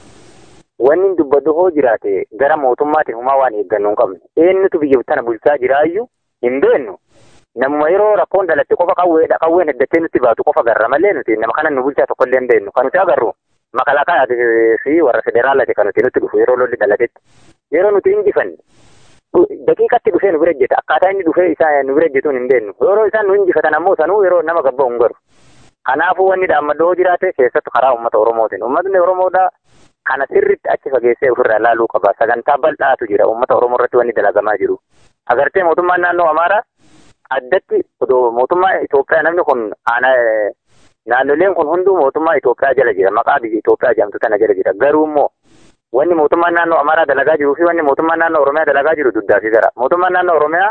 Wanni hin dubbadhu hoo jiraate gara mootummaatiin humaa waan eeggannu hin qabne. Eenyutu biyya tana bulchaa jiraayyuu hin beennu. Namuma yeroo rakkoon dhalatte qofa qawweedha. Qawween heddattee nutti baatu qofa garra malee nuti nama kana nu bulchaa tokko illee hin beennu. Kan nuti agarru makalaakaa fi warra federaalaati kan nuti nutti dhufu yeroo lolli dhalatetti. Yeroo nuti injifanne daqiiqatti dhufee nu bira ejjeta. Akkaataa inni dhufee isaa nu bira ejjetuun hin beennu. Yeroo isaan nu injifatan ammoo sanuu yeroo nama gabba'u hin garu. Kanaafuu wanni dhaammadoo jiraate keessattuu karaa uummata Oromootiin. Uummatni Oromoodhaa kana sirriitti achi fageessee ofirraa ilaaluu qaba. Sagantaa bal'aatu jira uummata Oromoo irratti wanni dalagamaa jiru. Agartee mootummaan naannoo Amaaraa addatti mootummaa Itoophiyaa namni kun naannoleen kun hunduu mootummaa Itoophiyaa jala jira. Maqaa biyya Itoophiyaa jedhamtu tana jala jira. Garuu immoo wanni mootummaan naannoo Amaaraa dalagaa jiruu fi wanni mootummaan naannoo Oromiyaa dalagaa jiru duddaa fi gara. Mootummaan naannoo Oromiyaa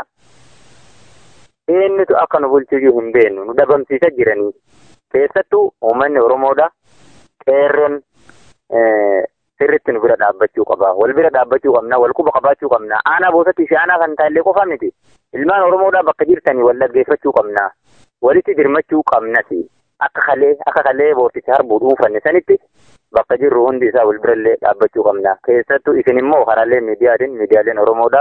eenyutu akka nu bulchuu hin beennu nu dhabamsiisaa jiranii. Keessattuu uummanni Oromoodha. Qeerroon sirriitti nu bira dhaabbachuu qaba. Wal bira dhaabbachuu qabna. Wal quba qabaachuu qabna. Aanaa boosatti fi aanaa kan taallee qofa miti. Ilmaan Oromoodhaa bakka jirtanii wal dhaggeeffachuu qabna. Walitti dirmachuu qabnas. Akka kalee akka kalee boortichi harbuu dhuunfanne sanitti bakka jirru hundi isaa wal birallee dhaabbachuu qabna. Keessattuu isin immoo karaalee miidiyaatiin miidiyaaleen Oromoodhaa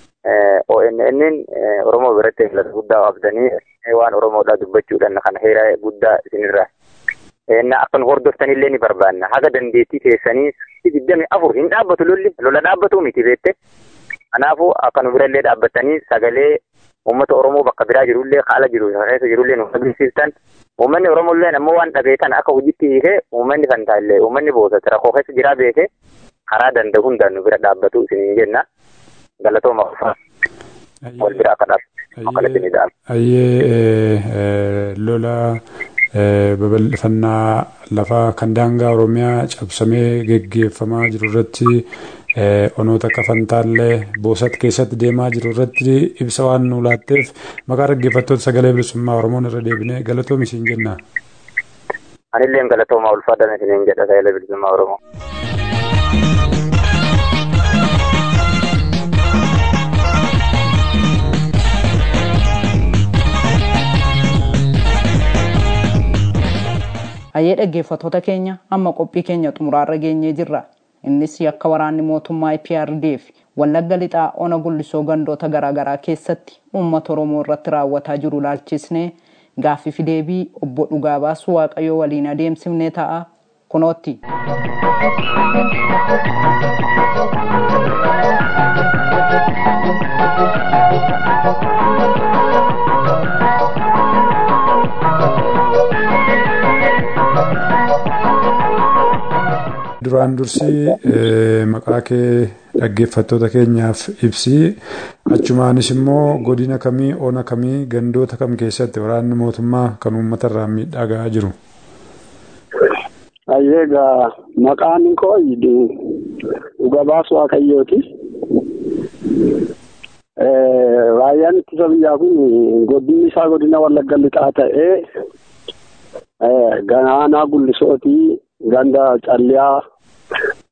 ONN Oromoo biratti filata guddaa qabdanii waan Oromoodhaa dubbachuudhaan kana heera guddaa isinirraa. Akka nu hordoftanillee ni barbaanna. Haga dandeettii keessanii digdami afur hin dhaabbatu lolli lola dhaabbatu miti beette. Kanaafuu akka nu birallee dhaabbatanii sagalee uummata Oromoo bakka biraa jirullee haala jiru keessa jirullee nu agarsiistan. Uummanni Oromollee ammoo waan dhabeetan akka hojiitti hiikee uummanni kan taallee uummanni boosatti rakkoo keessa jiraa beekee karaa danda'u hundaan nu bira dhaabbatu isiniin jenna. Galatooma qofaa. Wal bira akka dhaabatu. Ayyee lola babal'ifannaa lafaa kan daangaa Oromiyaa cabsamee geggeeffamaa jiru irratti onoota akka Fantaallee Boosat keessatti deemaa jiru irratti ibsa waan nu laatteef maqaa dhaggeeffattoota sagalee bilisummaa Oromoon irra deebinee galatoomi isiin jenna. Anillee galatoomaa ulfaadhaan isiniin jedha sagalee bilisummaa Oromoo. Hayyee dhaggeeffattoota keenya amma qophii keenya xumuraarra geenyee jirra. Innis akka waraanni mootummaa IPRDF wallagga lixaa ona gullisoo gandoota garaagaraa keessatti uummata Oromoo irratti raawwataa jiru laalchisnee gaaffii fi deebii obbo Dhugaa Baasuu Waaqayyoo waliin adeemsifnee ta'a kunootti. duraan dursii maqaa kee dhaggeeffattoota keenyaaf ibsi achumaanis immoo godina kamii ona kamii gandoota kam keessatti waraanni mootummaa kan uummata irraa miidhaa gahaa jiru. Ayyeegaa maqaan koo dhuga baasu waaqayyooti. Raayyaan ittisa biyyaa kun godinni isaa godina wallagga lixaa ta'ee ganaanaa gullisootii ganda calliyaa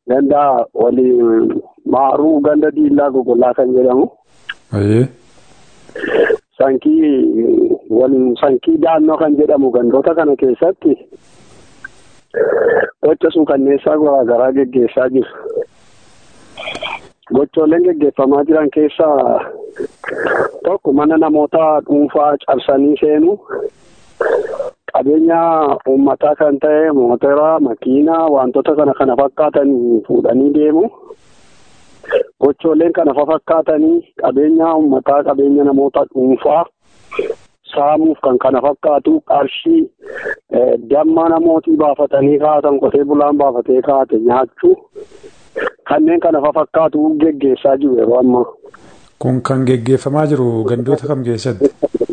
ganda walii maaruu ganda diillaa gogolaa kan jedhamu. sankii waliin sankii daannoo kan jedhamu gandoota kana keessatti gocha suukanneessaa garaagaraa geggeessaa jiru. Gochooleen geggeeffamaa jiran keessaa tokko mana namoota dhuunfaa cabsanii seenu qabeenya uummataa kan ta'e mootera makiinaa wantoota kana kana fakkaatan fuudhanii deemu. Gochooleen kana fakkaatanii qabeenya uummataa qabeenya namoota dhuunfaa saamuuf kan kana fakkaatu qarshii damma namootii baafatanii kaa'atan qotee bulaan baafatee kaa'ate nyaachuu kanneen kana fakkaatu geggeessaa jiru yeroo ammaa. Kun kan geggeeffamaa jiru gandoota kam keessatti?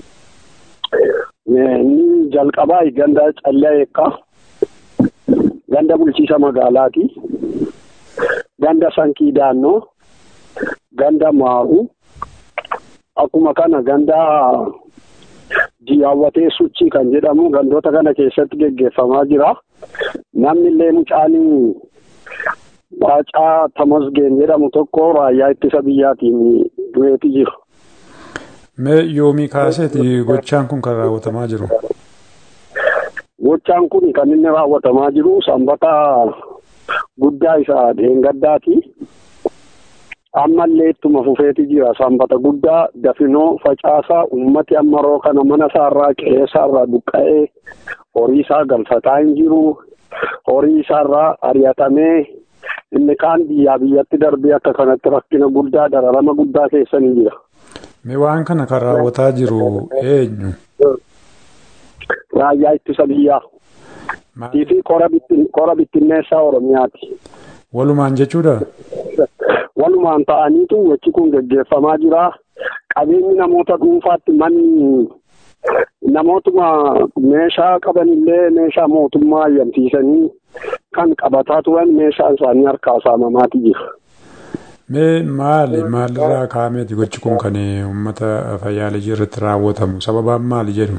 Inni jalqabaa ganda callee eekkaa ganda bulchiisa magaalaati. Ganda sankii daannoo ganda maa'u akkuma kana ganda diyaawwatee suchii kan jedhamu gandoota kana keessatti geggeeffamaa jira. Namni illee mucaanii Baacaa Tamasgeen jedhamu tokko raayyaa ittisa biyyaatiin du'eeti jiru. Mee yoomii kaaseeti gochaan kun kan raawwatamaa jiru? Gochaan kun kan inni raawwatamaa jiru sanbata guddaa isa dheengaddaati. Ammallee ittuma fufeeti jira sanbata guddaa dafinoo facaasaa uummati ammaroo kana mana isaarraa qe'ee isaarraa buqqa'ee horii isaa galfataa hin jiru. Horii isaarraa ari'atamee inni kaan biyyaa biyyatti darbee akka kanatti rakkina guddaa dararama guddaa keessa ni jira. Mee waan kana kan raawwataa jiru eenyu? Raayyaa ittisa biyyaa. fi qora bittinneessaa Oromiyaati. Walumaan jechuudha? Walumaan ta'aniitu gochi kun geggeeffamaa jira. Qabeenyi namoota dhuunfaatti manni namootuma meeshaa qabanillee meeshaa mootummaa ayyamsiisanii kan qabataa turan meeshaan isaanii harkaa saamamaati jira. Mee maali maalirraa kaameeti gochi kun kan uummata fayyaalijii irratti raawwatamu sababaan maali jedhu?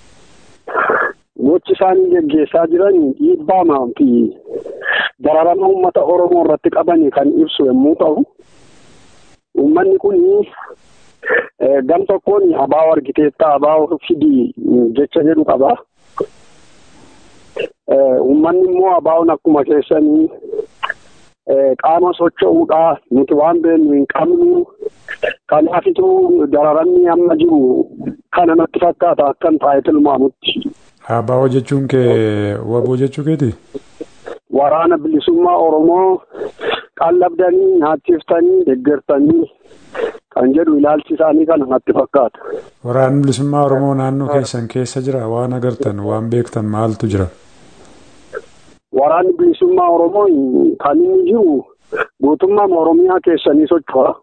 Gochi isaanii geggeessaa jiran dhiibbaa fi dararama uummata Oromoo irratti qaban kan ibsu yommuu ta'u, uummanni kun gam tokkoon abaa argiteetta abaa fidii jecha jedhu qaba. Uummanni immoo abaa'oon akkuma keessanii qaama socho'uudha nuti waan beeknu hin qabnu. Kanaafituu dararamni amma jiru kana natti fakkaata akkan taa'ee tilmaamutti. Abaa'oo jechuun kee waboo jechuu keeti? Waraana bilisummaa Oromoo qallabdanii nyaachiftanii deeggartanii kan jedhu ilaalchi isaanii kana natti fakkaata. Waraanni bilisummaa Oromoo naannoo keessan keessa jira waan agartan waan beektan maaltu jira? Waraanni bilisummaa Oromoo kan inni jiru guutummaa Oromiyaa keessanii socho'a.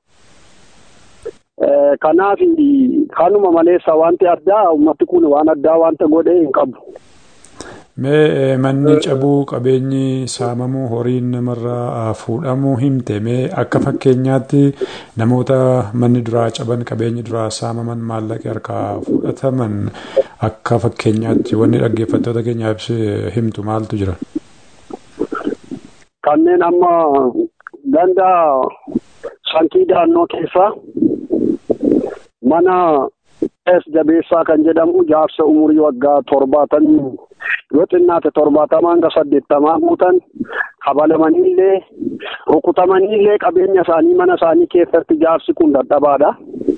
Kanaaf kanuma maleessa wanti addaa uummati kun waan addaa wanta godhee hin qabu. Mee manni cabuu qabeenyi saamamuu horiin namarraa fuudhamuu himte mee akka fakkeenyaatti namoota manni duraa caban qabeenyi duraa saamaman maallaqi harkaa fudhataman akka fakkeenyaatti wanni dhaggeeffattoota keenyaaf himtu maaltu jira? Kanneen amma ganda sankii daannoo keessaa mana es jabeessaa kan jedhamu jaarsa umurii waggaa torbaatamii yoo xinnaate torbaatamaa hanga saddeettamaa guutan kabalamaniillee rukutamaniillee qabeenya isaanii mana isaanii keessatti jaarsi kun dadhabaadha.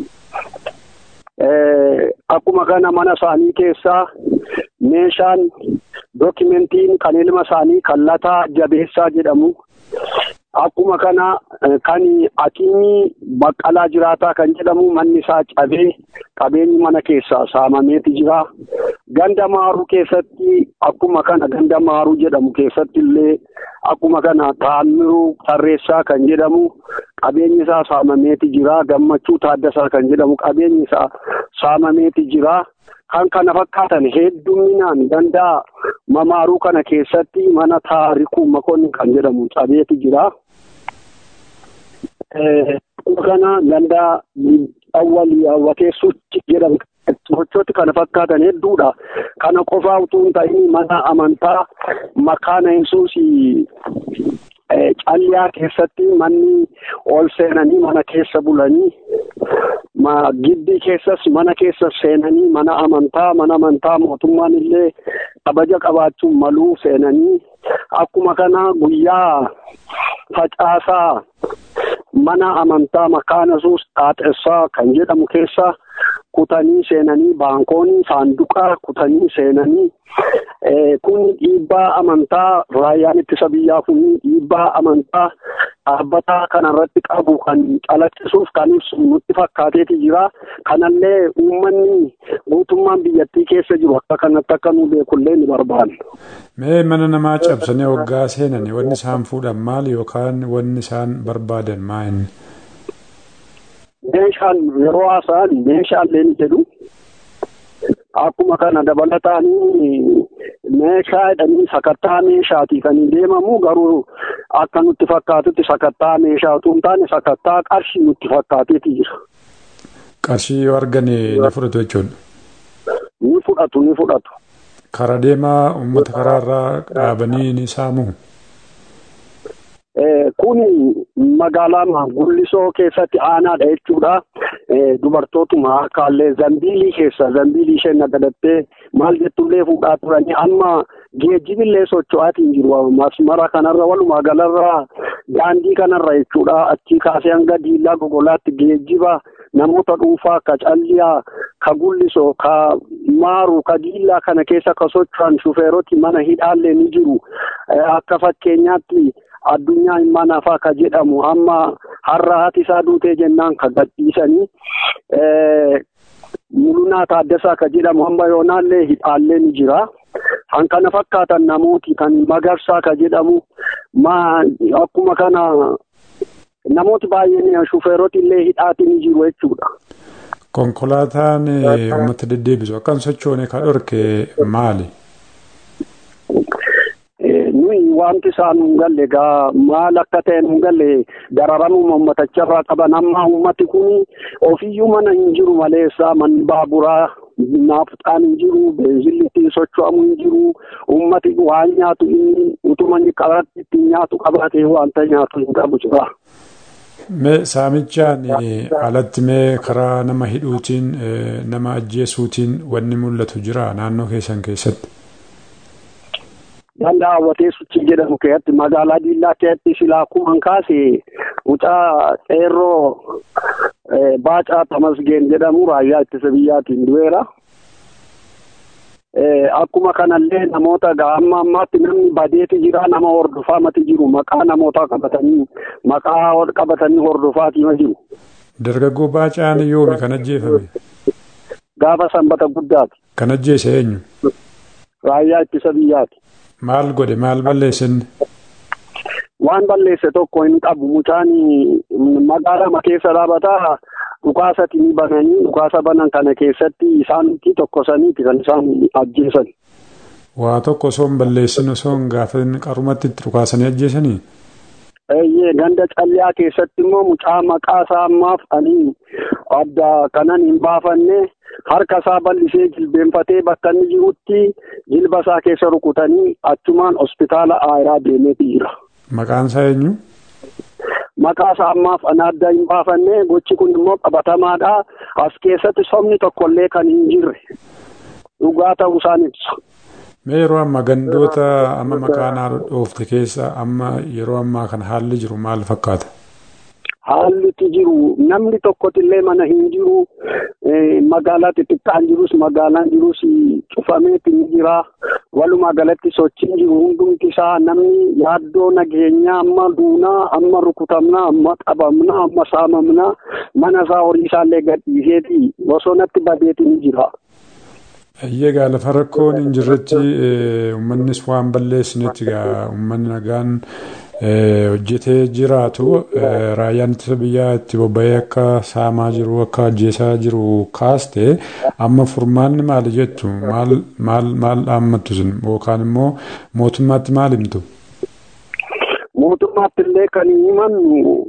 Akkuma kana mana isaanii keessaa meeshaan dookimentiin kan ilma isaanii kallataa jabeessaa jedhamu Akkuma kana kan Akiimii Baqqalaa Jiraataa kan jedhamu manni isaa cabee qabeenyi mana keessaa saamameeti jira. Ganda Maaruu keessatti akkuma kana ganda Maaruu jedhamu keessatti illee akkuma kana Taammiruu Tarreessaa kan jedhamu qabeenyi isaa saamameeti jira. Gammachuu Taaddasaa kan jedhamu qabeenyi isaa saamameeti jira. Kan kana fakkaatan hedduminaan ganda Mamaaruu kana keessatti mana taarikuu Makoonni kan jedhamu cabeeti jira. kana ganda awwalii hawwatee suchi jedhamu sochooti kana fakkaatan hedduudha. Kana qofaa utuu hin ta'in mana amantaa makaana yesuus calliyaa keessatti manni ol seenanii mana keessa bulanii giddi keessas mana keessa seenanii mana amantaa mana amantaa mootummaan illee kabaja qabaachuun maluu seenanii akkuma kana guyyaa facaasaa mana amantaa makaana yesuus xaaxessaa kan jedhamu keessa kutanii seenanii baankoonni saanduqa kutanii seenanii kun dhiibbaa amantaa raayyaan ittisa biyyaa kun dhiibbaa amantaa dhaabbataa kanarratti qabu kan calaqqisuuf kan ibsu nutti fakkaateeti jira kanallee uummanni guutummaan biyyattii keessa jiru akka kanatti akka nu beekullee ni barbaanna. Mee mana namaa cabsanii waggaa seenani wanni isaan fuudhan maal yookaan wanni isaan barbaadan maa inni? Meeshaan yeroo haasa'an meeshaalee ni jedhu. Akkuma kana dabalataan meeshaa jedhanii sakattaa meeshaati kan deemamu garuu akka nutti fakkaatutti sakattaa meeshaa utuu hin taane sakattaa qarshii nutti fakkaateeti jira. Qarshii yoo argane ni fudhatu jechuudha. Ni fudhatu ni fudhatu. Karaa deemaa uummata karaarraa dhaabanii ni saamu. Kun magaalaa gullisoo keessatti aanaadha jechuudha. Dubartootuma akkaallee zambiilii keessa zambiilii isheen nagadattee maal jettullee fuudhaa turanii amma geejjibillee socho'aatiin jiru masmara kanarra walumaa galarra daandii kanarra jechuudha achii kaasee hanga diillaa gogolaatti geejjiba namoota dhuunfaa ka calliyaa ka gullisoo ka maaru ka diillaa kana keessa ka socho'an shufeeroti mana hidhaallee ni jiru akka fakkeenyaatti. addunyaa mana faa ka jedhamu amma har'a haati isaa duutee jennaan ka gadhiisanii mulunaa taaddasaa ka jedhamu amma yoonaallee hidhaallee ni jira. Kan kana fakkaatan namooti kan magarsaa ka jedhamu ma akkuma kana namooti baay'een shufeeroti illee hidhaati ni jiru jechuudha. Konkolaataan uummata deddeebisu akkam sochoone ka dhorke maali? nuyi wanti isaan hin galle egaa maal akka ta'e hin galle dararamuma uummatacharraa qaban amma uummati kun ofiyyuu mana hin jiru maleessa manni baaburaa naafxaan hin jiru beenzilli ittiin socho'amu hin jiru uummati waan nyaatu inni utuma inni qabaatti ittiin nyaatu qabaatee wanta nyaatu hin qabu jira. Mee saamichaan alatti mee karaa nama hidhuutiin nama ajjeesuutiin wanni mul'atu jira naannoo keessan keessatti. Ganda hawwatee suchii jedhamu keessatti magaalaa Diillaa keessatti silaa akkuma kaase mucaa qeerroo Baacaa Tamasgeen jedhamu raayyaa ittisa biyyaatiin du'eera. Akkuma kanallee namoota amma ammaatti namni badeeti jira nama hordofaamati jiru maqaa namoota qabatanii maqaa qabatanii hordofaatima jiru. Dargaggoo Baacaan yoomi kan ajjeefame? Gaafa sanbata guddaati. Kan ajjeese eenyu? Raayyaa ittisa biyyaati. Maal godhe maal balleessin? Waan balleesse tokko hin qabu mucaan magaalaa keessa dhaabataa dhukaasatti ni bananii dhukaasa banan kana keessatti isaanitti tokkosaniiti kan isaan ajjeesan. Waa tokko osoo hin balleessin osoo hin gaafin qarumatti itti dhukaasanii ajjeesanii? Eeyyee ganda calliyaa keessatti immoo mucaa maqaa isaa ammaaf ani adda kanan hin baafanne harka isaa bal'isee jilbeenfatee bakka inni jirutti jilba isaa keessa rukutanii achumaan hospitaala aayiraa deemeeti jira. Maqaan isaa eenyu? Maqaa isaa ammaaf ana adda hin baafanne gochi kun immoo qabatamaadha. As keessatti sobni tokkollee kan hin jirre dhugaa ta'uu isaan ibsa. Mee yeroo ammaa gandoota amma maqaan haadha dhoofte keessa amma yeroo ammaa kana haalli jiru maal fakkaata? Haalli jiru namni tokkotillee mana hin jiru magaalaa xixiqqaan jirus magaalaan jirus cufameeti ni jira walumaa galatti sochiin jiru hundumti isaa namni yaaddoo nageenyaa amma duunaa amma rukutamnaa amma qabamnaa amma saamamnaa mana isaa horii isaallee gadhiiseeti bosonatti badeeti ni jira. Iyyee gaa lafa rakkoon hin jirretti uummannis waan balleessinetti gaa uummanni nagaan hojjetee jiraatu raayyaan ittisa biyyaa itti bobba'ee akka saamaa jiru akka ajjeesaa jiru kaaste amma furmaanni maali jettu maal maal maal dhaammattu sun yookaan immoo mootummaatti maal himtu? Mootummaatti illee kan himannu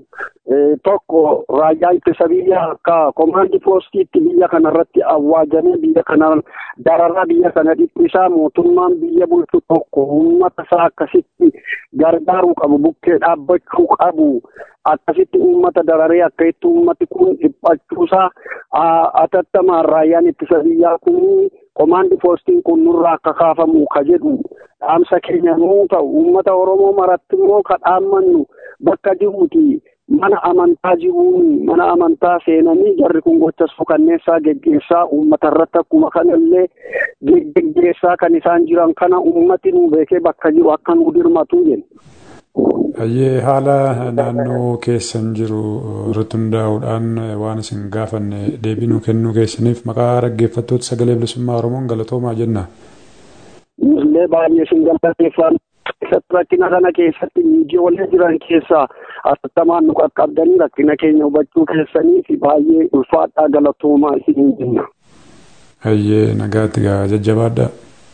tokko raayyaa ittisa biyya akka komaandi poostiitti biyya kanarratti awwaajamee biyya kana dararaa biyya kana dhiphisaa mootummaan biyya bulchu tokko uummata isaa akkasitti gargaaruu qabu bukkee dhaabbachuu qabu akkasitti uummata dararee akka itti uummati kun dhiphachuusaa atattamaan raayyaan ittisa biyyaa kun komaandi poostiin kun nurraa akka kaafamu ka jedhu dhaamsa keenya nuu ta'u uummata oromoo maratti immoo ka dhaammannu bakka jiruuti mana amantaa jiruun mana amantaa seenanii jarri kun gocha suukanneessaa geggeessaa uummata irratti akkuma kanallee geggeessaa kan isaan jiran kana uummati nu beekee bakka jiru akka nu dirmatu jenna. Ayyee haala naannoo keessan jiru irratti hundaa'uudhaan waan isin gaafanne deebii nuu kennuu keessaniif maqaa dhaggeeffattoota sagalee bilisummaa Oromoon galatoomaa jenna. Illee baay'ee isin galateeffan keessatti rakkina kana keessatti miidiyaalee jiran keessaa atattamaan nu qaqqabdanii rakkina keenya hubachuu keessanii fi baay'ee ulfaadhaa galatoomaa isin jenna. Ayyee nagaatti gaa jajjabaadhaa.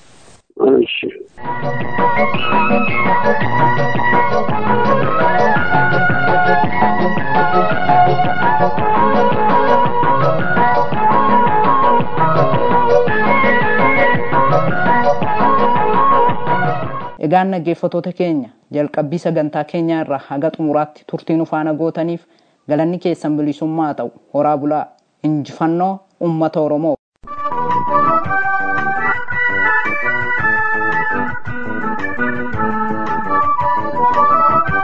Egaan dhaggeeffattoota keenya jalqabbii sagantaa keenyaa irraa haga xumuraatti turtii nu faana gootaniif galanni keessan bilisummaa ta'u horaa bulaa injifannoo uummata Oromoo.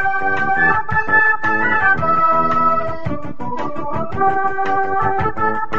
Thank you.